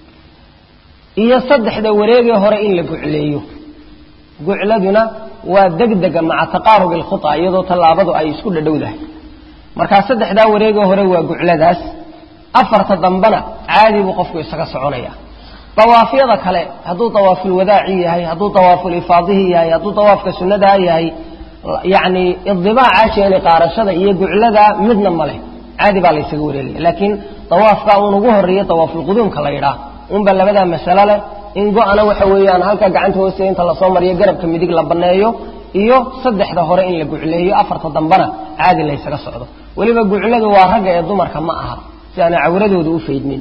iyo saddexda wareegee hore in la gucleeyo gucladuna waa degdega maca taqaarubi alkhuta iyadoo tallaabadu ay isku dhadhowdahay markaa saddexdaa wareegee hore waa gucladaas afarta dambena caadi buu qofku isaga soconaya dawaafyada kale hadduu dawaafulwadaaci yahay hadduu dawaaful-ifaadihi yahay hadduu dawaafka sunnadaa yahay yacni idibaaca jeeni qaarashada iyo guclada midna ma leh caadi baa laysaga wareegaya laakiin dawaafka uun ugu horreeya dawaafulquduumka la yidhaah unba labadaa masalo leh in go-ana waxa weeyaan halka gacanta hoosteeda inta lasoo mariyo garabka midig la banneeyo iyo saddexda hore in la gucleeyo afarta dambena caadi laysaga socdo weliba gucladu waa ragga ee dumarka ma aha si aanay cawradooda u faydmin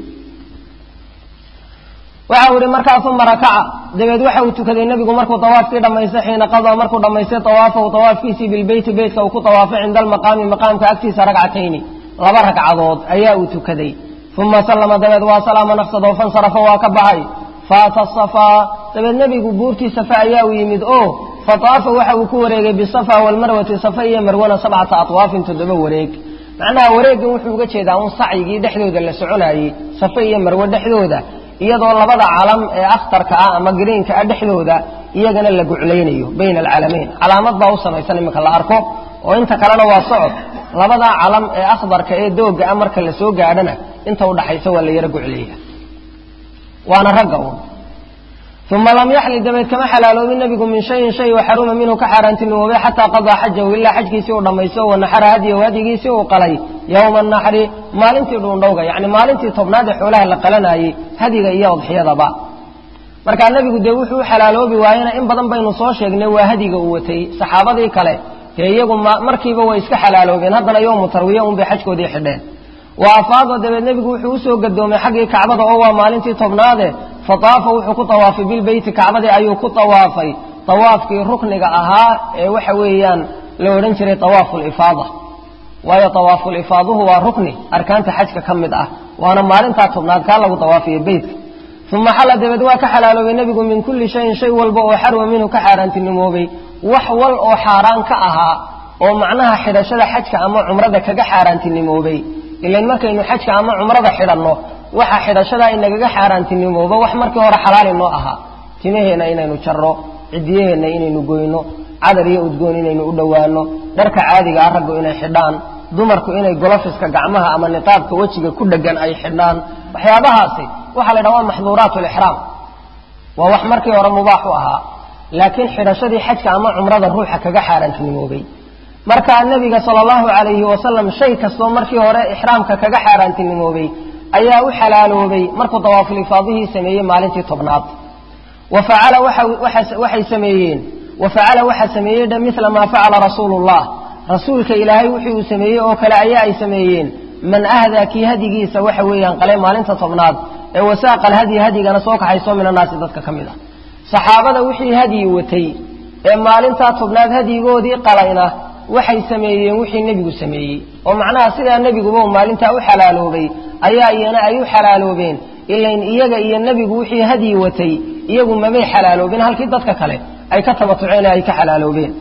waxa uu ihi markaa uma rakaca dabeed waxa uu tukaday nebigu markuu dawaafkii dhammaystay xiina qadaa markuu dhammaystay dawaafahu dawaafkiisii bilbeyti beytka uu ku dawaafay cinda almaqaami maqaamka agtiisa ragcatayni laba ragcadood ayaa uu tukaday uma sallama dabeed waa salaama nafsadoo fansarafa waa ka baxay faata safaa dabeed nebigu buurtii safa ayaa u yimid oo fataafa waxa uu ku wareegay bisafa walmarwati safa iyo marwana sabcata atwaafin toddoba wareeg macnaha wareeggan wuxuu uga jeedaa un sacyigii dhexdooda la soconayey safa iyo marwe dhexdooda iyadoo labada calam ee akhtarka ah ama greenka ah dhexdooda iyagana la guclaynayo bayna alcalamayn calaamad baa u samaysan iminka la arko oo inta kalena waa socod labadaa calam ee akhdarka ee dooga ah marka la soo gaadhana inta udhaxaysa waa la yaro gucleeya waana ragga uun uma lam yaxli dabeed kama xalaaloobin nebigu min shayin shay oo xaruma minhu ka xaaraantinimoobay xataa qadaa xajahu ilaa xajkiisii uu dhammaysto wanaxara hadiyahu hadyigiisii uu qalay yowma anaxri maalintii dhuundhowga yacni maalintii tobnaad ee xoolaha la qalanayey hadiga iyo udxiyadaba markaa nebigu dee wuxuu u xalaaloobi waayena in badan baynu soo sheegnay waa hadiga uu watay saxaabadii kale dee iyagu markiiba way iska xalaaloobeen haddana yowmu tarwiya unbay xajkoodii xidheen wa afaada dabeed nebigu wuxuu usoo gadoomay xaggii kacbada oo waa maalintii tobnaade fataafa wuxuu ku tawaafay bilbeyti kacbadii ayuu ku tawaafay tawaafkii rukniga ahaa ee waxa weeyaan la odhan jiray tawaafulifaada waayo tawaafuulifaaduhu waa rukni arkaanta xajka ka mid ah waana maalintaa tobnaad kaa lagu tawaafiyo beytka uma xalla dabeed waa ka xalaaloobay nebigu min kulli shayin shay walba oo xarwa minhu ka xaaraantinimoobay wax wal oo xaaraan ka ahaa oo macnaha xidhashada xajka ama cumrada kaga xaaraantinimoobay ilan markaynu xajka ama cumrada xidhanno waxa xidhashadaa inagaga xaaraantinimooba wax markii hore xalaali noo ahaa timaheenna inaynu jarro cidiyaheenna inaynu goyno cadar iyo udgoon inaynu u dhowaano dharka caadiga ah raggu inay xidhaan dumarku inay golofiska gacmaha ama niqaabka wejiga ku dhegan ay xidhaan waxyaabahaasi waxaa la ydhaha waa maxduuraat lixraam waa wax markii hore mubaax u ahaa laakiin xidhashadii xajka ama cumrada ruuxa kaga xaaraantinimoobay markaa nebiga sala allahu calayhi wasalam shay kastoo markii hore ixraamka kaga xaaraantinimoobay ayaa u xalaaloobay markuu dawaafulifaadihii sameeyey maalintii tobnaad wa facala waxay sameeyeen wa facala waxaa sameeyey dha mila maa facala rasuulu llah rasuulka ilaahay wixii uu sameeyey oo kale ayaa ay sameeyeen man ahdaa kii hadigiisa waxa weeyaan qalay maalinta tobnaad ee wasaaqa alhadyi hadyigana soo kaxayso min annaasi dadka ka mid ah saxaabada wixii hadyi watay ee maalintaa tobnaad hadyigoodii qalayna waxay sameeyeen wixii nebigu sameeyey oo macnaha sidaa nebiguba uu maalintaa u xalaaloobay ayaa iyana ay u xalaaloobeen ilain iyaga iyo nebigu wixii hadyi watay iyagu mamay xalaaloobin halkii dadka kale ay ka tabatuceen ee ay ka xalaaloobeen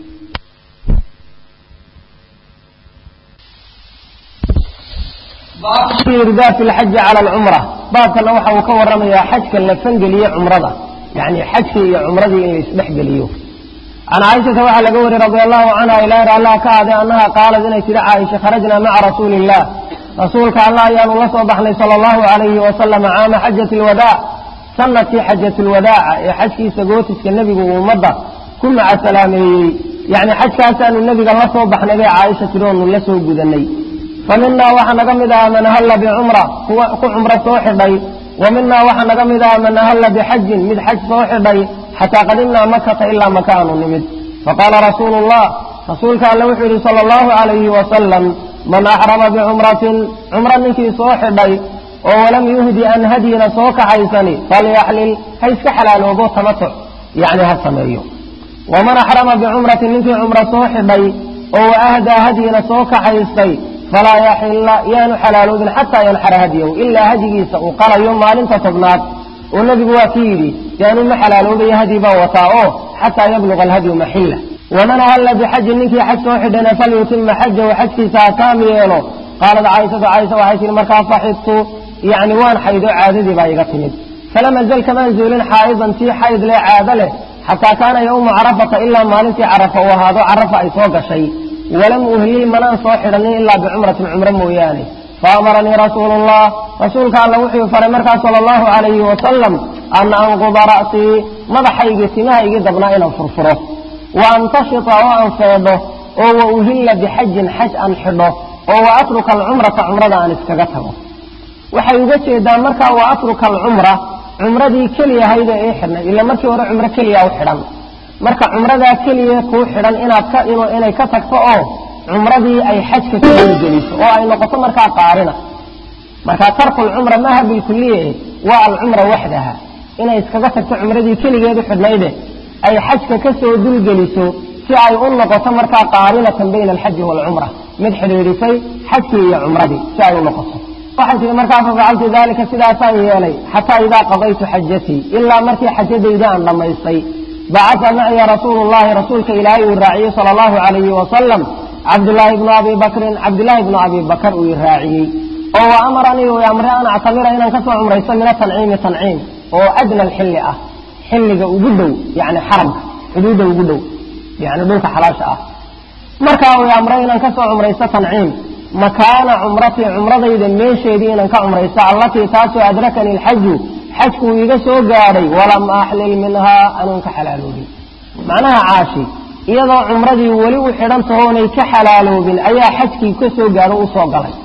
irdaaf lxaji cala alcumra baabkana waxa uu ka waramayaa xajka la fangeliye cumrada yani xajkii iyo cumradii in la isdhexgeliyo can caaishata waxaa laga wariyey radi allahu canha ilaahir allah ka ade annaha qaalad inay tidhi caaisha kharajnaa maca rasuuli illah rasuulka allah ayaanu la soo baxnay sala allahu alayhi wasalama caama xajati lwadaac sanadkii xajat lwadaaca ee xajkiisa gootiska nebigu uu ummadda ku maca salaameeyey yani xajkaasaanu nebiga la soo baxnay bay caaisha tidhi oonu la soo gudanay fa minaa waxaa naga mid aha man ahalla bicumra kuwa ku cumro soo xidhay wa minaa waxaa naga mid aha man ahalla bixajin mid xaj soo xidhay xataa qadimnaa makata ilaa maka aanu nimid faqaala rasuulu llah rasuulka alle wuxuu yidhi sala allahu calayhi wasalam man axrama bicumratin cumro ninkii soo xidhay oo walam yuhdi an hadyina soo kaxaysani falyaxlil ha iska xalaaloobo tamatuc yacni ha sameeyo waman axrama bicumratin ninkii cumro soo xidhay oo waahdaa hadyina soo kaxaystay falaa yaxilla yaanu xalaaloobin xataa yanxara hadyahu ilaa hadyigiisa uu qalayo maalinta tobnaad oo nebigu waa ki yidhi yaanu ma xalaaloobaya hadyi baa wataa oo xataa yabluga alhadyu maxilla waman ahalla bixajin ninkii xaj soo xidhana falyutima xajahu xajkiisa ha taam yeelo qaalat caaishatu caaisha waxay tihi markaa faxidtu yacni waan xaydo caadadii baa iga timid falam azal kamaan zuulin xaa'idan tii xayd leh caado leh xataa kaana yowma carafata ilaa maalintii carafa uu ahaado carafa ay soo gashay walam uhlil manaan soo xidhanin ilaa bicumratin cumro mooyaane faamaranii rasuulu llah rasuulka alla wuxuu faray markaa sala allahu calayhi wasalam an anquda ra'sii madaxaygii timahaygii dabnaa inaan furfuro wa antashita oo aan feedho oo wa uhilla bixajin xaj aan xidho oo wa atruka alcumrata cumrada aan iskaga tago waxay uga jeedaan markaa wa atruka alcumra cumradii keliyahayda ee xidhnay ila markii hore cumro keliya u xidhan marka cumradaa keliya kuu xidhan inaad ka inay ka tagto oo cumradii ay xajka ka geliso oo ay noqoto markaa qaarina marka tarku lcumra maaha bilkuliye waa alcumra waxdaha inay iskaga tagto cumradii keligeedu xidhnayde ay xajka ka soo dulgeliso si ay u noqoto markaa qaarinatan bayna alxaji waalcumra mid xidhiidhisay xajkii iyo cumradii si ay u noqoto waxay tihi markaa fafacaltu dalika sidaasaan yeelay xataa idaa qadaytu xajatii ilaa markii xajadayda aan dhammaystay bacaa macya rasuulu llahi rasuulka ilaahay uu raaciyey sala allahu calayhi wasalam cabdulaahi bnu abi bakrin cabdilaahi bnu abi bakar uu i raaciyey oo wa amaranii uu amre an actamira inaan kasoo cumraysto min atanciimi tanciim oo adna alxilli ah xilliga ugu dhow yani xaramka xuduudda ugu dhow yani dhulka xalaasha ah markaa uu amray inaan kasoo cumraysto tanciim makaana cumratii cumradayda meesheedii inaan ka cumraysto allatii taasoo adrakani alxaju xajku uu iga soo gaadhay walam axlil minhaa anuun ka xalaaloobin macnaha caashi iyadoo cumradii weli u xidhan tahoonay ka xalaaloobin ayaa xajkii ka soo gaadho u soo galay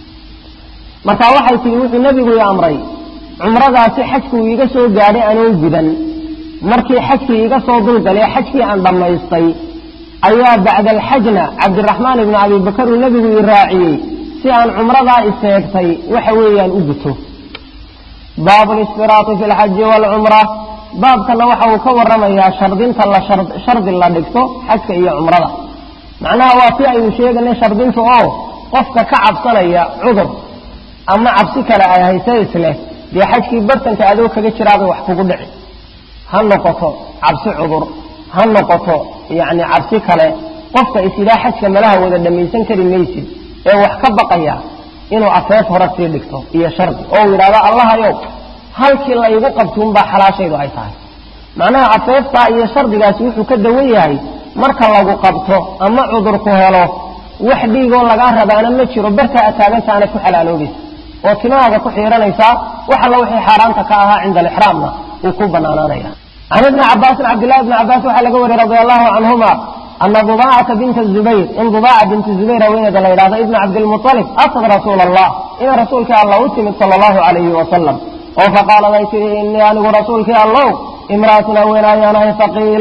marka waxay tihi wuxuu nebigu i amray cumradaasi xajkuu iiga soo gaadhay anoo gudan markii xajkii iga soo dulgalay xajkii aan dhammaystay ayaa bacda alxajna cabdiraxmaan ibnu abi bakar uu nebigu i raaciyey si aan cumradaa iseegtay waxa weeyaan u guto baabu lisfiraati fi lxaji waalcumra baabkana waxa uu ka waramayaa shardinta la shardi la dhigto xajka iyo cumrada macnaha waa si aynu sheeganay shardinta oo qofka ka cabsanaya cudur ama cabsi kale ay hayse isleh dee xajkii bartanka adoo kaga jiraabay wax kugu dhici ha noqoto cabsi cudur ha noqoto yacni cabsi kale qofka isidaa xajka malaha wada dhammaysan kari maysid ee wax ka baqaya inuu afeef hore sii dhigto iyo shardi oo uu yidhahdo allahayow halkii laygu qabtuunbaa xalaashaydu ay tahay macnaha afeeftaa iyo shardigaasi wuxuu ka dawan yahay marka lagu qabto ama cudurku helo wax dhiigoo lagaa rabaana ma jiro bartaa ataagantaana ku xalaaloobaysa oo timahaaga ku xiiranaysaa wax alla wixii xaaraanta ka ahaa cinda alixraamna uu ku banaanaanaya can ibni cabaasin cabdillahi ibni cabbaas waxaa laga wariyey radi allahu canhuma ana dubaacata binta zubayr in dubaaca binti zubayr haweeneeda la yidhahdo ibna cabdilmualib atad rasuula allah inay rasuulkii allah u timid sala allahu calayhi wasalam oo faqaalad ay tihi inii anigu rasuulkii allow imra'atun haween ayaanahay faqiila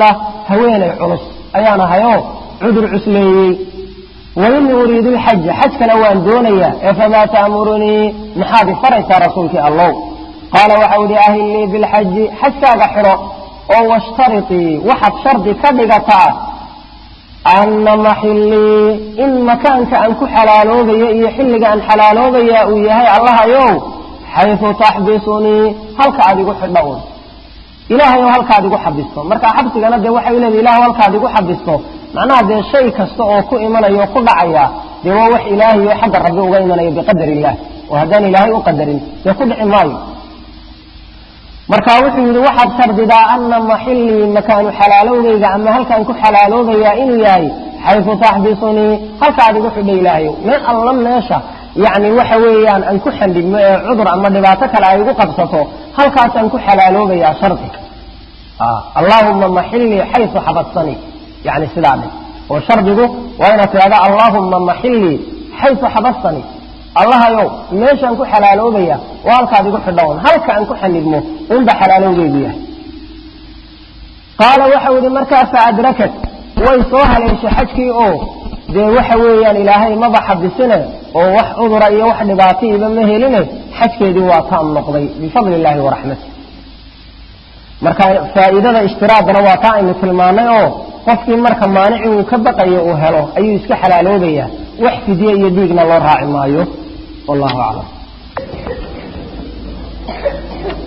haweenay culus ayaan ahayoo cudur cusleeyey wainii uriidu lxaja xajkana waan doonayaa ee famaa ta'murunii maxaad ifaraysaa rasuulkii allow qaala waxau idhi ahillii bilxaji xajkaaga xidho oo washtaritii waxaad shardi ka dhigataa anna maxillii in makaanka aan ku xalaaloobayo iyo xilliga aan xalaaloobaya uu yahay allahayow xaysu taxbisunii halka aad igu xidho un ilaahay oo halkaad igu xabisto marka xabsigana dee waxay leedahay ilahu halkaad igu xabisto macnaha dee shay kasta oo ku imanaya o ku dhacaya dee waa wax ilaahay oo xagga rabbi uga imanaya biqadar illah oo haddaan ilaahay u qadarin dee ku dhici maayo marka wuxuu yidhi waxaad shardidaa ana maxillii makaanu xalaalowgayga ama halkaan ku xalaaloobayaa inuu yahay xaysu taxbisunii halkaad igu xidho ilaahayow meel alla meesha yacni waxa weeyaan aan ku xandhigmo ee cudur ama dhibaato kale ay igu qabsato halkaasaan ku xalaaloobayaa shardi allaahuma maxillii xaysu xabadsanii yani sidaa dhe oo shardigu waa inaad tidhahda allaahuma maxillii xaysu xabastanii allahayow meeshaan ku xalaaloobaya waa halkaad igu xidhown halka aan ku xanidmo unba xalaalowgeygu yahay qaala waxau yidhi markaa fa adrakat way soo haleeshay xajkii oo dee waxa weeyaan ilaahay maba xabisine oo wax cudura iyo wax dhibaataiiba ma heline xajkeedii waa taam noqday bifadli illaahi waraxmati marka faa'iidada ishtiraadana waa taa aynu tilmaanay oo qofkii marka maanici uu ka baqayo uu helo ayuu iska xalaaloobayaa wax fidye iyo dhiigna loo raaci maayo wallahu aclam